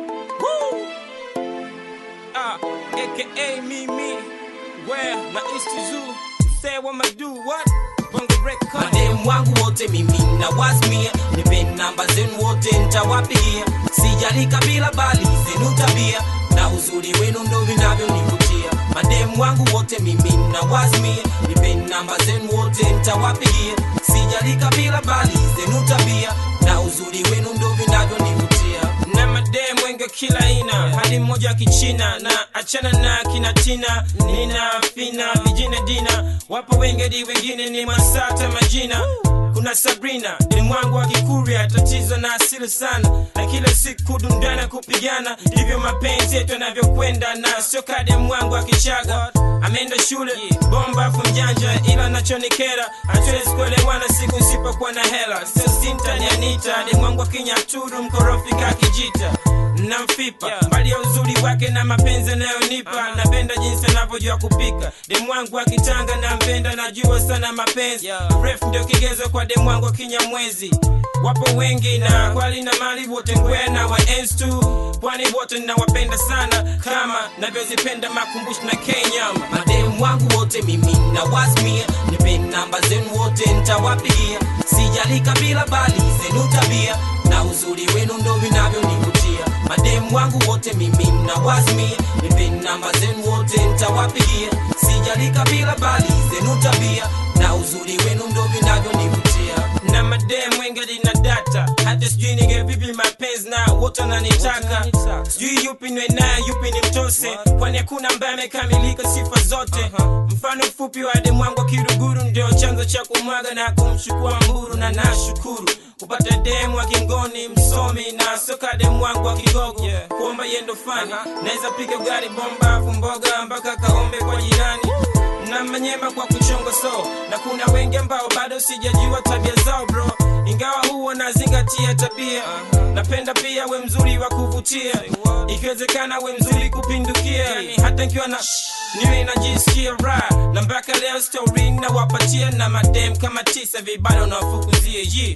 Woo! Ah, aka me me. Where na East Zoo. Say what I do what? Bongo record. mademu wangu wote mimi na wasmia nipe namba zenu wote ntawapigia sijali kabila bali zenu tabia na uzuri wenu ndo vinavyonivutia mademu wangu wote mimi na wasmia nipe namba zenu wote ntawapigia sijali kabila bali zenu tabia na uzuri wenu ndo vinavyonivutia na mademu wengi wa kila aina hadi mmoja wa kichina na achana na kina tina nina fina vijina dina wapo wengi hadi wengine ni masata majina kuna sabrina ni mwangu wa kikuria tatizo na asili sana na kila siku dundana kupigana ndivyo mapenzi yetu yanavyokwenda na sio kade mwangu wa kichaga ameenda shule bomba afu mjanja ila nachonikera hatuwezi kuelewana siku nsipokuwa na hela sio sinta ni anita ni mwangu wa kinyaturu mkorofi kakijita namfipa mbali ya uzuri wake na mapenzi anayonipa napenda jinsi anavyojua kupika demwangu akitanga nampenda najua sana mapenzi ref ndio kigezo kwa demwangu akinyamwezi wapo wengi na kwali na mali wote ngwena wa ens tu kwani wote nawapenda sana kama navyozipenda makumbusho na kenyama mademu wangu wote mimi na wasmia nipe namba zenu wote ntawapigia sijali kabila bali zenu tabia na uzuri wenu ndo vinavyonivutia mademu wangu wote mimi na wasmia nipe namba zenu wote ntawapigia sijali kabila bali zenu tabia na uzuri wenu ndo vinavyonivutia na madem wengi na data hata sijui nige vipi mapenzi na wote wananitaka sijui yupi nwe naye yupi ni mtose kwani hakuna ambaye amekamilika sifa zote mfano mfupi wa demu wangu wa kiruguru ndio chanzo cha kumwaga na kumchukua mburu na nashukuru kupata demu wa kingoni msomi na soka demu wangu wa kigogo kuomba yendo fani naweza piga gari bomba afu mboga mpaka kaombe kwa jirani na manyema kwa kuchonga so na kuna wengi ambao bado sijajua tabia zao bro ingawa huwa nazingatia tabia napenda pia we mzuri wa kuvutia ikiwezekana we mzuri kupindukia yani hata nkiwa na niwe najisikia raha na mpaka leo story nawapatia na madem kama tisa vibado nawafukuzia yi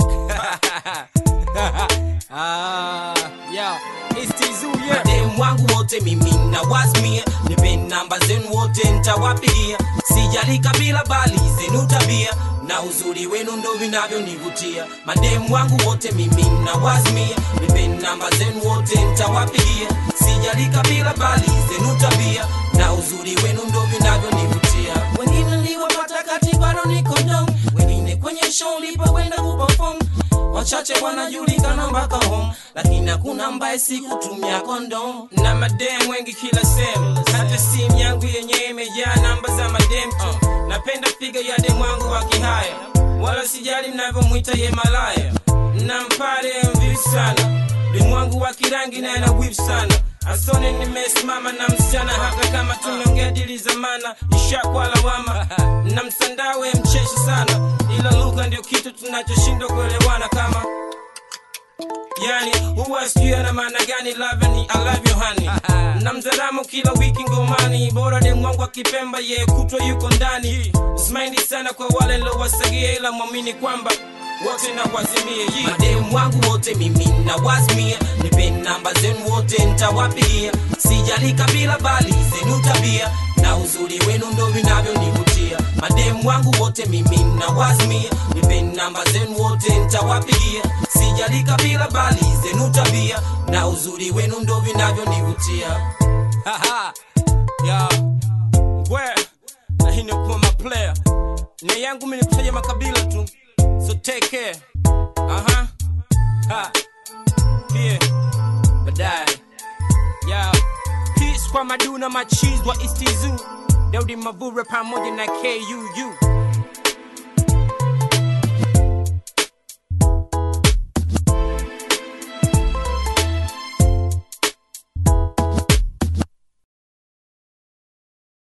ah, yeah. It's Tizu, yeah. mademu wangu wote mimi na wasmia nipe namba zenu wote ntawapigia sijali kabila bali zenu tabia na uzuri wenu ndo vinavyonivutia mademu wangu wote mimi na wasmia nipe namba zenu wote ntawapigia sijali kabila bali zenu tabia na uzuri wenu ndo vinavyonivutia wengine niliwapata kati bado niko down wengine kwenye show lipokwenda kuperform wachache wanajulikana mpaka home lakini hakuna ambaye sikutumia kondom na madem wengi kila sehemu hata simu yangu yenyewe imejaa namba za madem tu napenda piga ya demu wangu wa kihaya wala sijali mnavyomwita ye malaya na mpare mvivu sana demu wangu wa kirangi naye na wivu sana asone nimesimama na msichana hata kama tumeongea dili zamana ishakwa lawama na msandawe mcheshi sana ila lugha ndio kitu tunachoshindwa kuelewana kama yani huwa sijui ana maana gani love ni I love you honey na mzaramu kila wiki ngomani bora dem wangu akipemba ye kutwa yuko ndani smaindi sana kwa wale lowasagia ila mwamini kwamba wote na kwazimie yi mademu wangu wote mimi na wasmia nipe namba zenu wote ntawapigia sijali kabila bali zenu tabia na uzuri wenu ndo vinavyonivutia mademu wangu wote mimi na wasmia nipe namba zenu wote ntawapigia sijali kabila bali zenu tabia na uzuri wenu ndo vinavyonivutia Haha. ya ngwe na hii ni kuwa maplayer na yangu mimi nikutaja makabila tu so take care aha ha pia baadaye ya peace kwa maduna machiz wa istizu daudi mavure pamoja na kuu